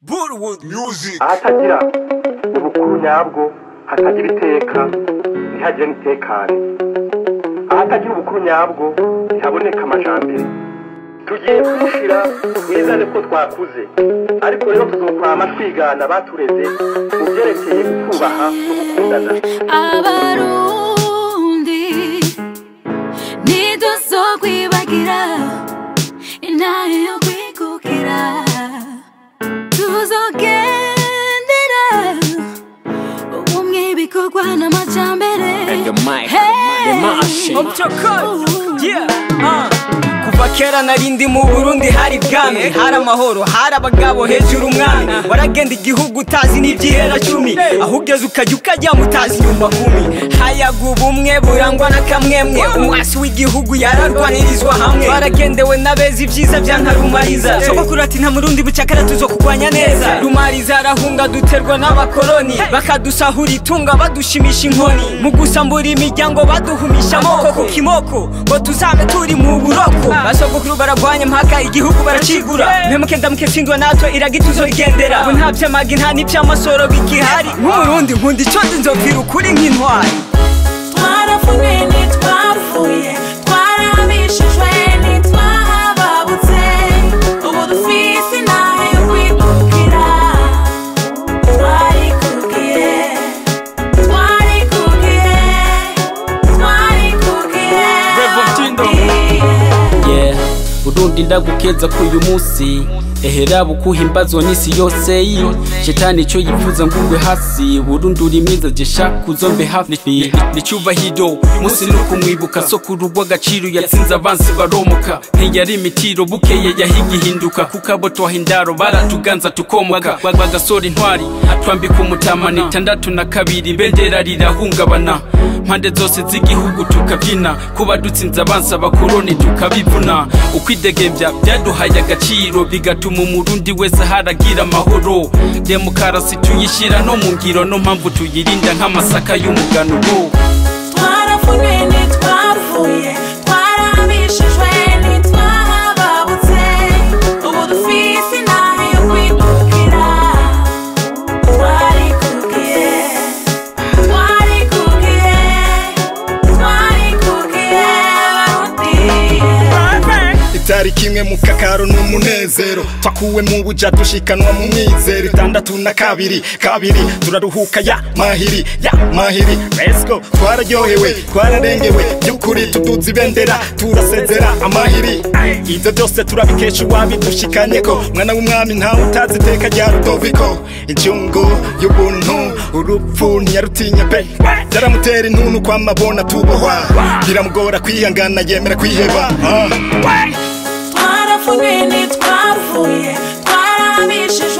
Bollywood music. ahatagira ubukuru nyabwo hatagira iteka ntihagire n'itekane ahatagira ubukuru nyabwo ntihaboneka amajambere tugiye kumushira twizane ko twakuze ariko rero tuzokwama twigana batureze mu byerekeye kubaha no gukundana abarundi ntituzokwibagira intare yo kwikukira tuzogendera ubumwe bikorwa n'amajambere And the mic, Hey! the machine. Yeah, uh. kuva kera narindi mu burundi hari bwami hari amahoro hari abagabo hejuru umwami waragenda igihugu utazi n'ibyihera cumi aho ugeze ukajya ukajya mutazi nyuma kumi hayaga ubumwe burangwa n'akamwemwe umwasi w'igihugu yararwanirizwa hamwe baragendewe n'abeza ibyiza bya nka rumariza sogokuru ati nta murundi bucakara tuzo kurwanya neza rumariza arahunga duterwa n'abakoloni bakadusahura itunga badushimisha inkoni mu gusambura imiryango baduhumisha amoko ku kimoko ngo tuzame turi mu buroko basogokuru baragwanya mpaka igihugu baracigura mpemuke ndamuke tsindwa natwe iraga tuzorigendera ubu nta vy'amagi nta n'ivy'amasoro bigihari nk'umurundi nkunda ico nzi nzopfira ukuri nk'intwari twarafunwe ntitwapfuye twarabishijwe ntitwahababutse ubu dufise inahe yo kwikukira twarikukiye twarikukiye twarikukiye Revotindo. yeah burundi ndagukeza k'uyu munsi ehera bukuhimbazwa n'isi yose yi shetani ico yifuza ngugwe hasi burundi uri mwiza jesha kuzombe hafi Ni- ni cyubahiro munsi nuko mwibuka sokuru rw'agaciro yatsinze abansi baromoka ntiyari imitiro bukeye yahiga ihinduka kuko abo twahindaro baratuganza tukomoka Ba- bagasora intwari atwambika umutamana itandatu na kabiri bendera rirahungabana mpande zose z'igihugu tukabyina kuba dutsinze abansi abakoroni tukabivuna ukwidegembya byaduhaye agaciro bigatuma umurundi wese haragira amahoro demokarasi tuyishyira no mu ngiro no mpamvu tuyirinda nk'amasaka y'umuganuro twarafunwe ntitwapfuye twarabishijwe ntitwahababutse ubu dufise inahe yo kwikukira twarikukiye twarikukiye twarikukiye barundi itariki imwe mu kakaro n'umunezero twakuwe mu buja dushikanwa mu mwizero itandatu na kabiri kabiri turaruhuka ya mahiri ya mahiri let's go twararyohewe twararengewe by'ukuri tuduza ibendera turasezera amahiri ibyo byose turabikesha uwabidushikanyeko mwana w'umwami ntawe utazi iteka rya rudoviko injungu y'ubuntu urupfu ntiyarutinya pe byaramutera intuntu kwamabona tubohwa biramugora kwihangana yemera kwiheba ah. twarafunwe ntitwapfuye twarabishijwe